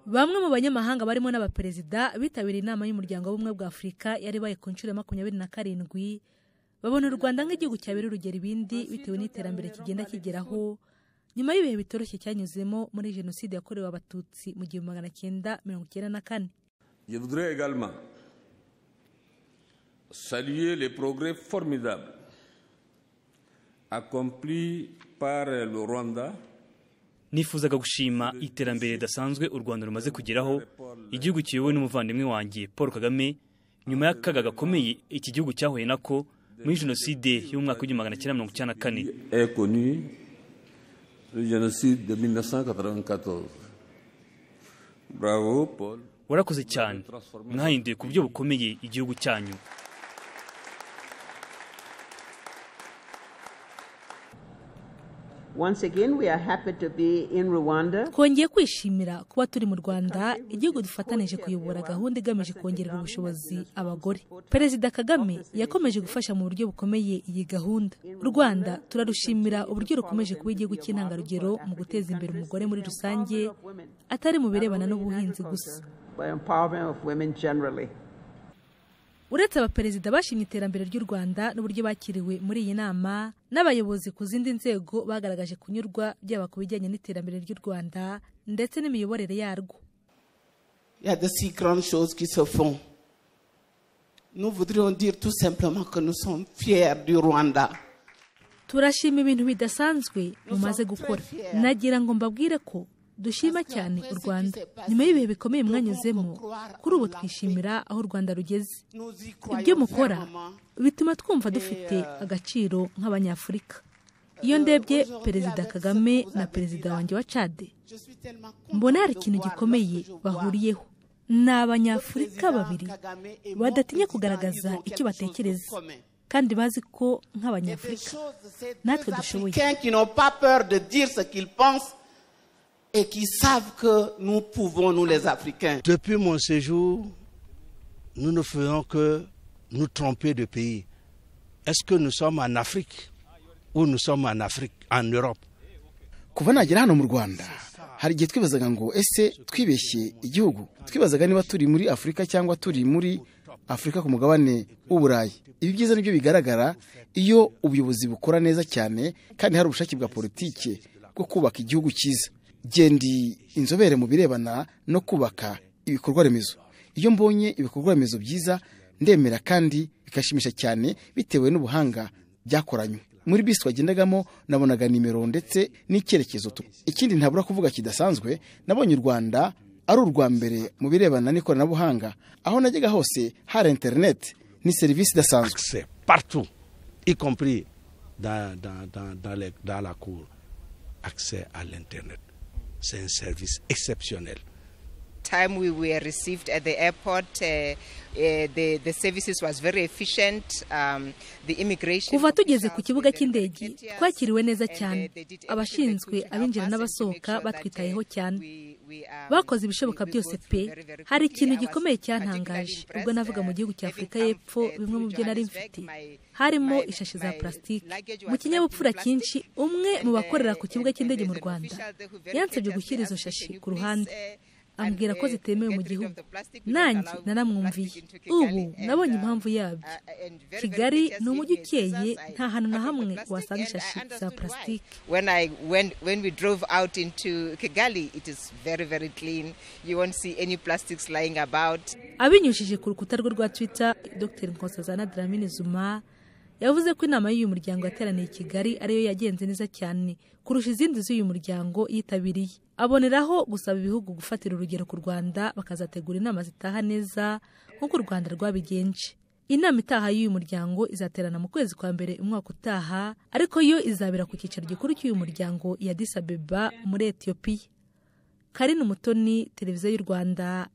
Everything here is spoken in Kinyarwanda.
bamwe mu banyamahanga barimo n'abaperezida bitabiriye inama y'umuryango w'ubumwe bwa afurika yari baye ku nshuro ya makumyabiri na karindwi babona u rwanda nk'igihugu cyabera urugero ibindi bitewe n'iterambere kigenda kigeraho nyuma y'ibihe bitoroshye cyanyuzemo muri jenoside yakorewe abatutsi mu gihumbi magana cyenda mirongo icyenda na kane Je voudrais également saluer les progrès formidables accomplis par le Rwanda nifuzaga gushima iterambere ridasanzwe u rwanda rumaze kugeraho igihugu kiyobowe n'umuvandimwe wanjye paul kagame nyuma y'akaga gakomeye iki gihugu cyahuye nako muri jenoside y'umwaka w'igihumbi magana cyenda mirongo icyenda na kane est connu le génocide de 1994. Bravo Paul. warakoze cyane mwahinduye ku buryo bukomeye igihugu cyanyu Once again, we are happy to be in Rwanda. twongeye kwishimira kuba turi mu rwanda igihugu dufatanije kuyobora gahunda igamije kongerera ubushobozi abagore perezida kagame yakomeje gufasha mu buryo bukomeye iyi gahunda u rwanda turarushimira uburyo rukomeje kuba igihugu cy'intangarugero mu guteza imbere umugore muri rusange atari mu birebana n'ubuhinzi gusa By empowerment of women generally. uretse abaperezida bashimye iterambere ry'u rwanda n'uburyo bakiriwe muri iyi nama n'abayobozi ku zindi nzego bagaragaje kunyurwa byaba ku bijyanye n'iterambere ry'u rwanda ndetse n'imiyoborere yarwo Il y a de si grandes choses qui se font. Nous voudrions dire tout simplement que nous sommes fiers du Rwanda. turashima ibintu bidasanzwe mumaze gukora nagira ngo mbabwire ko dushima cyane u rwanda nyuma y'ibihe bikomeye mwanyuzemo kuri ubu twishimira aho u rwanda rugeze Nous y ibyo croyons mukora fermement. bituma twumva dufite agaciro nk'abanyafurika iyo ndebye perezida kagame na perezida wanjye wa cade Je suis tellement contente mbona hari de ikintu voir gikomeye lorsque je vois bahuriyeho ni abanyafurika Perezida babiri Kagame et mon badatinya président, kugaragaza ils ont icyo quelque batekereza chose de commun. kandi bazi ko Il y a des nk'abanyafurika choses, ces natwe deux dushoboye. Africains qui n'ont pas peur de dire ce qu'ils pensent et qui savent que nous pouvons, nous les Africains. Depuis mon séjour, nous ne faisons que nous tromper de pays. Est-ce que nous sommes en Afrique ou nous sommes en Afrique, en Europe kuva nagera hano mu rwanda hari igihe twibazaga ngo ese twibeshye igihugu twibazaga niba turi muri afurika cyangwa turi muri afurika ku mugabane w'uburayi ibi byiza nibyo bigaragara iyo ubuyobozi bukora neza cyane kandi hari ubushake bwa politiki bwo kubaka igihugu cyiza gendi inzobere mu birebana no kubaka ibikorwa remezo iyo mbonye ibikorwa remezo byiza ndemera kandi bikashimisha cyane bitewe n'ubuhanga byakoranywe muri bisi twagendagamo nabonaga nimero ndetse n'icyerekezo tu ikindi ntabura kuvuga kidasanzwe nabonye u rwanda ari urwa mbere mu birebana n'ikoranabuhanga aho najyaga hose hari interineti ni serivisi idasanzwe C'est partout, y compris dans, dans- dans- dans les- dans la cour. Accès à l'Internet. C'est un service exceptionnel. time we were received at the airport, uh, uh, the, the services was very efficient. Um, the immigration kuva tugeze ku officials, kibuga they cy'indege located us twakiriwe neza and, uh, cyane they did everything abashinzwe they could to help abinjira us and to make n'abasohoka sure that, uh, batwitayeho cyane we- we, um, bakoze ibishoboka we- we byose go through pe very, very hari quickly. ikintu I was gikomeye particularly cyantangaje ubwo impressed, navuga mu uh, gihugu cya having afurika come, y'epfo uh, bimwe mu through byo nari Johannesburg, mfite my- harimo my- ishashi my za plastique luggage mu was kinyabupfura packed in cyinshi plastic. umwe mu And, uh, bakorera ku kibuga and cy'indege mu there's an rwanda official there who very yansabye courteously gushyira izo asked, shashi "Can you ku please, ruhande uh, ambwira ko and, uh, zitemewe mu get rid of gihugu the plastic, we don't nanjye allow naramwumviye plastic into Kigali, ubu and, nabonye uh, impamvu yabyo uh, and very, kigali very ni umujyi ukeye courteous nta hantu na I- I hamwe brought the plastic wasanga and I ishashi za understood why. plastique When I when when we drove out into Kigali, it is very very clean. You won't see any plastics lying about. abinyujije ku rukuta rwe rwa twitter dr nkosazana dramine zuma yavuze ko inama y'uyu muryango yateraniye i kigali ariyo yagenze neza cyane kurusha izindi z'uyu muryango yitabiriye aboneraho gusaba ibihugu gufatira urugero ku rwanda bakazategura inama zitaha neza nk'uko u rwanda rwabigenje inama itaha y'uyu muryango izaterana mu kwezi kwa mbere umwaka utaha ariko yo izabera ku cyicaro gikuru cy'uyu muryango i addis abeba muri etiyopiya karine umutoni televiziyo y'u rwanda